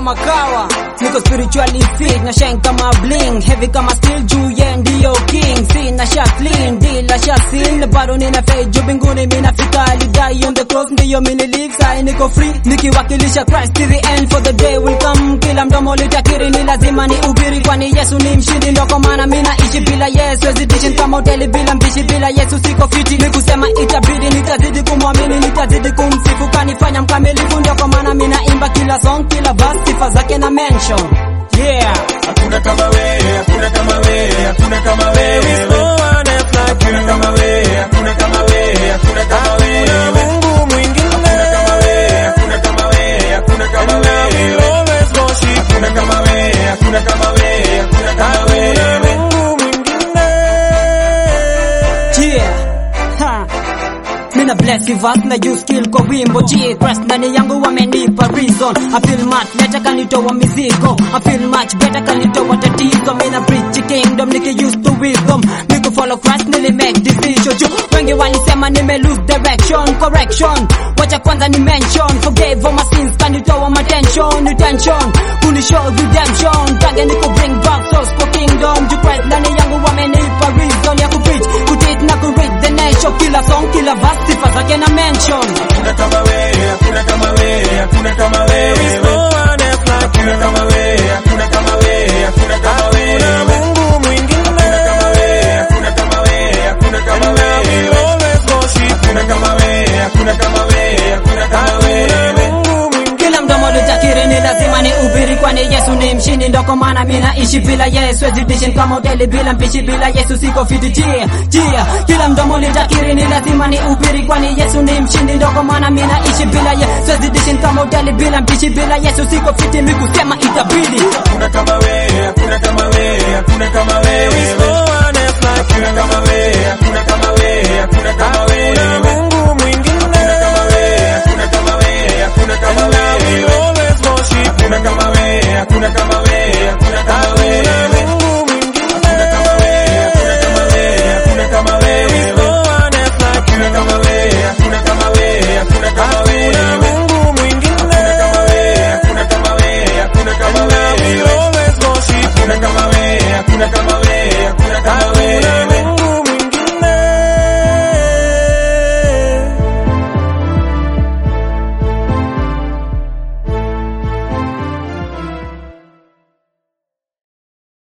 kama kawa niko spiritually fit na shine kama bling heavy kama steel juu ye ndiyo king sina sha clean dila sha sin bado nina fade juu mbinguni mina fika alidai on the cross ndiyo mini live sai niko free nikiwakilisha Christ to the end for the day will come kila mdomo litakiri ni lazima ni ubiri kwani Yesu ni mshindi ndo kwa maana mina ishi bila Yesu hesitation kama hoteli bila mpishi bila Yesu siko fiti ni kusema itabidi nitazidi kumwamini nitazidi kumsifu kanifanya mkamilifu ndio kwa maana mina imba kila song kila verse sifa zake na mention yeah Hakuna kama wewe, hakuna kama wewe, hakuna kama wewe. No one else like Hakuna kama wewe, hakuna kama wewe, hakuna kama Hakuna wewe. Mungu mwingine. Hakuna kama wewe, hakuna kama wewe, hakuna kama And I will wewe. always worship Hakuna kama wewe, hakuna kama wewe, hakuna kama Hakuna wewe. Mungu mwingine. Yeah. Ha. Mina bless you verse na you skill kwa wimbo G Christ ndani yangu wamenipa reason I feel much better kanitoa mizigo I feel much better kanitoa tatizo Mina preach kingdom niki used to wisdom Niku follow Christ nili make decision Juu wengi walisema nime lose direction Correction Wacha kwanza ni mention Forgave all my sins kanitoa my tension Intention Kunishow redemption Tage niku bring back souls for kingdom Juu Christ ndani yangu wamenipa reason Ya kupreach kutit na kureach the nation Kila song kila verse sifa zake na mention Hakuna kama wewe, hakuna kama wewe, hakuna kama There is no wewe. one else like Hakuna kama wewe, hakuna kama wewe, hakuna kama Hakuna wewe. Mungu mwingine. Hakuna kama wewe, hakuna kama wewe, hakuna kama And I will wewe. always worship Hakuna kama wewe, hakuna kama wewe, hakuna kama Hakuna wewe. Mungu mwingine. kila mdomo litakiri ni lazima ni ubiri kwani Yesu ni mshindi ndo kwa maana mimi naishi bila Yesu hesitation kama hoteli bila mpishi bila Yesu siko fiti jia jia kila mdomo litakiri ni lazima ni ubiri kwani Yesu ni mshindi ndo kwa maana mimi naishi bila Yesu hesitation kama hoteli bila mpishi bila Yesu siko fiti mimi kusema itabidi Hakuna kama wewe, hakuna kama wewe, hakuna kama There is no wewe. one else like Hakuna kama wewe, hakuna kama wewe, hakuna kama Hakuna wewe. Mungu mwingine. Hakuna kama wewe, hakuna kama wewe, hakuna kama And